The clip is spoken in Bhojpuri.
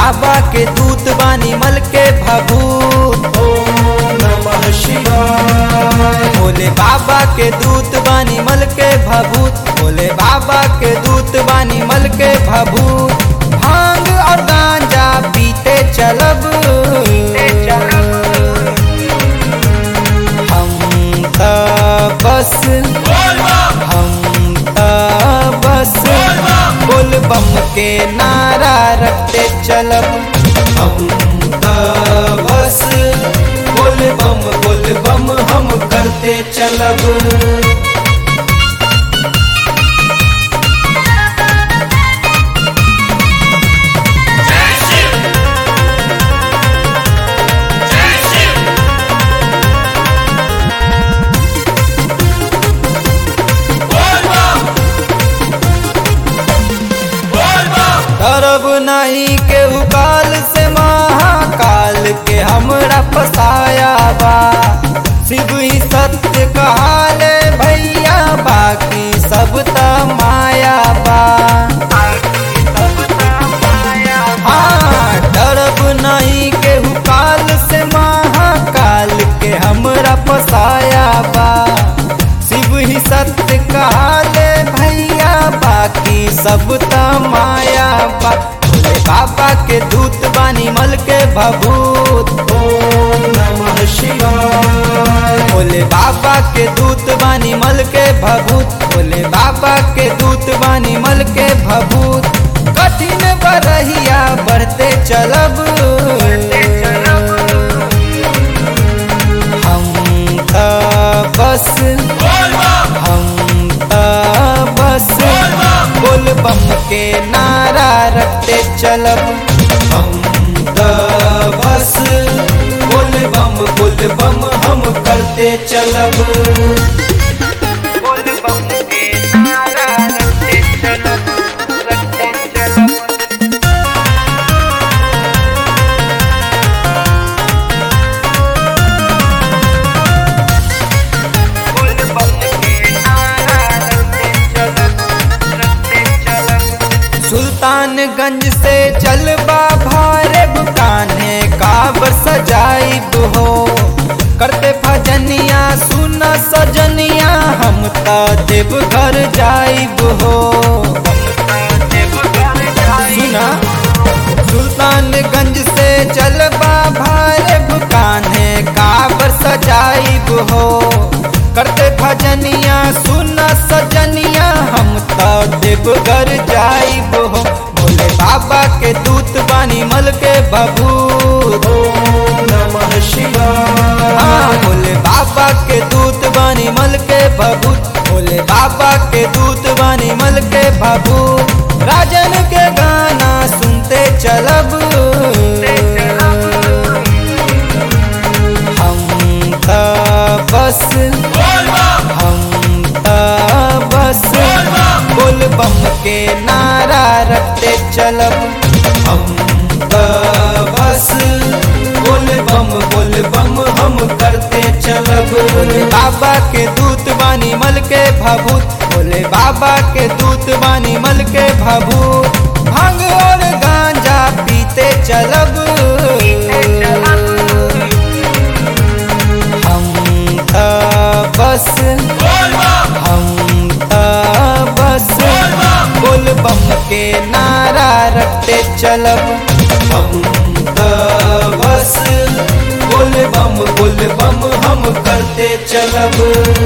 बाबा के दूत बानी मल के भभूत ओम नमः शिवाय भोले बाबा के दूत बानी मल के भभूत भोले बाबा के दूत बानी मल के भभूत भांग और गांजा पीते चलब हम त बस हम त बस बोल बम के नारा रखते चलब हम त बस बोल बम बोल बम हम करते चलब डरब नहीं के काल से महाकाल के हमरा फसाया बा शिव ही सत्य कहाले भैया बाकी सब त माया बा हाँ डरब नहीं के काल से महाकाल के हमरा फसाया बा शिव ही सत्य कहाले भैया बाकी सब त माया बा भोले बाबा के दूत बानी मल के भभूत ओम नमः शिवाय भोले बाबा के दूत बानी मल के भभूत भोले बाबा के दूत बानी मल के भभूत कठिन बरहिया बढ़ते चलब हम त बस हम त बस बोल बम के नारा रखते चलब हम त बस बोल बम बोल बम हम करते चलब बोल बम के नारा रखते चलब रखते चलब बोल बम के नारा रखते चलब रखते चलब सुल्तानगंज से चलबा भारे बुकाने काबर सजाइब हो करते भजनिया सुन सजनिया हम त देवघर जाइब हो सुना सुल्तानगंज से चलबा भारे बुकाने काबर सजाइब हो करते भजनिया सुन सजनिया हम त देवघर जाइब हो भोले बाबा के दूत बानी मल के बबूत ओम नमः शिवाय हाँ भोले बाबा के दूत बानी मल के भभूत भोले बाबा के दूत बानी मल के भभूत राजन के गाना सुनते चलब हम त बस हम त बस बोल बम के नारा रखते चलब हम त बस बोल बम बोल बम हम करते चलब भोले बाबा के दूत बानी मल के भभूत भोले बाबा के दूत बानी मल के भभूत भांग और गांजा पीते चलब हम त बस हम त बस बोल बम के नारा रखते चलब हम त बस बोल बम बोल बम हम करते चलब